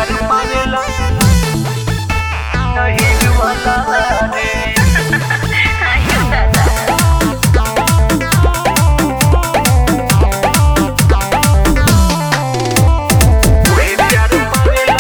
प्यार मांगेला नहीं वाला रे कोई प्यार मांगेला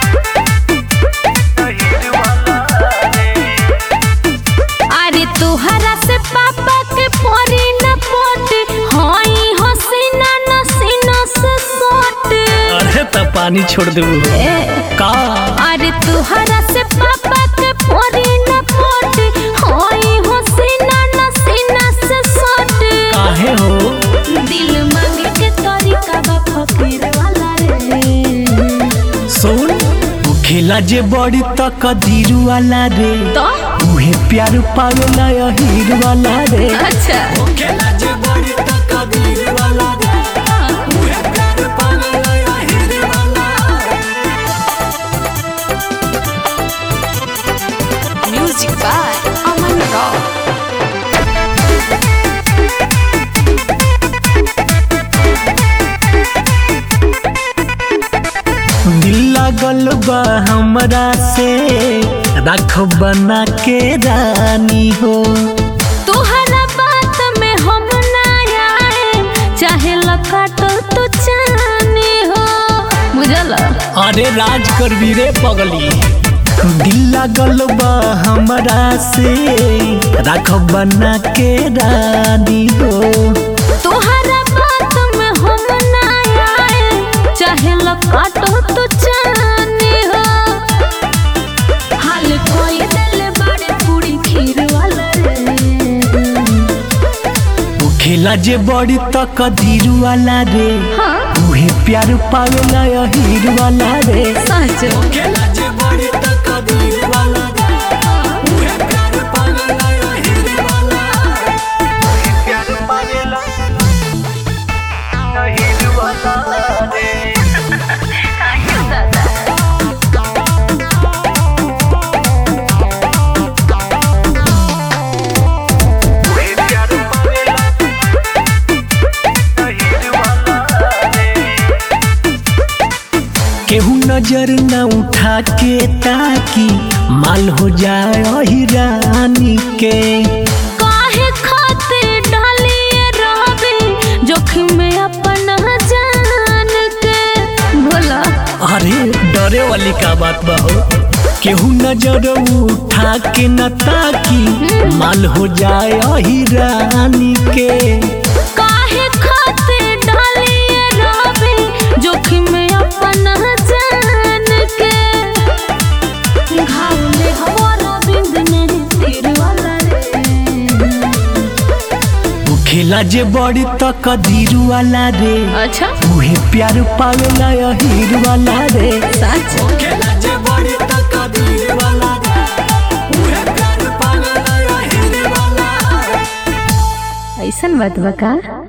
नहीं वाला रे अरे तुहरा से पापा के परी न पोटे हई हसीना नसीना से सोटे अरे त पानी छोड़ देबू का अरे तुहरा से पापा के परी न पोटे हई हसीना नसीना से सोटे काहे हो दिल मांगे के तरीका बा फकीर वाला रे सुन तू खेला जे बड़ी तक दीरू वाला रे तो उहे प्यार पावेला हीर वाला रे अच्छा खेला जे बड़ी तक दीरू वाला रे उहे प्यार पावेला हीर वाला म्यूजिक बाय अमन रॉक दिल लागल बा हमरा से रख बना के रानी हो तुहरा बात में हम ना आए चाहे लकाटो तो चाहनी हो बुझल अरे राज करबी रे पगली दिल लागल बा हमरा से रख बना के रानी हो तुहरा बात में हम ना आए चाहे लकाटो तो चाहनी हो हाल कोई दिल बड़े पूरी खीर वाला रे तू खेला जे बड़ी तक दीरू वाला रे हाँ उहे प्यार पावेला हीर वाला रे सच खेला जे बड़ी तक दीरू वाला रे उहे प्यार पावेला हीर वाला प्यार मांगेला नहीं वाला रे कोई प्यार मांगेला नहीं वाला रे केहू नजर न उठा के ताकि माल हो जाए हिरानी के काहे खातिर डालिए रहबे जोखिम में अपना जान के भोला अरे डरे वाली का बात बा हो केहू नजर उठा के न ताकि माल हो जाए हिरानी के काहे खातिर डालिए रहबे जोखिम में अपना जान के घाव में हमारा बिंद नहीं तीर वाला रे तू खेला जे बड़ी तक दीरू वाला रे अच्छा उहे प्यार पावेला हीर वाला रे सच खेला जे बड़ी तक दीरू वाला रे उहे प्यार पावेला हीर वाला ऐसन बात बा का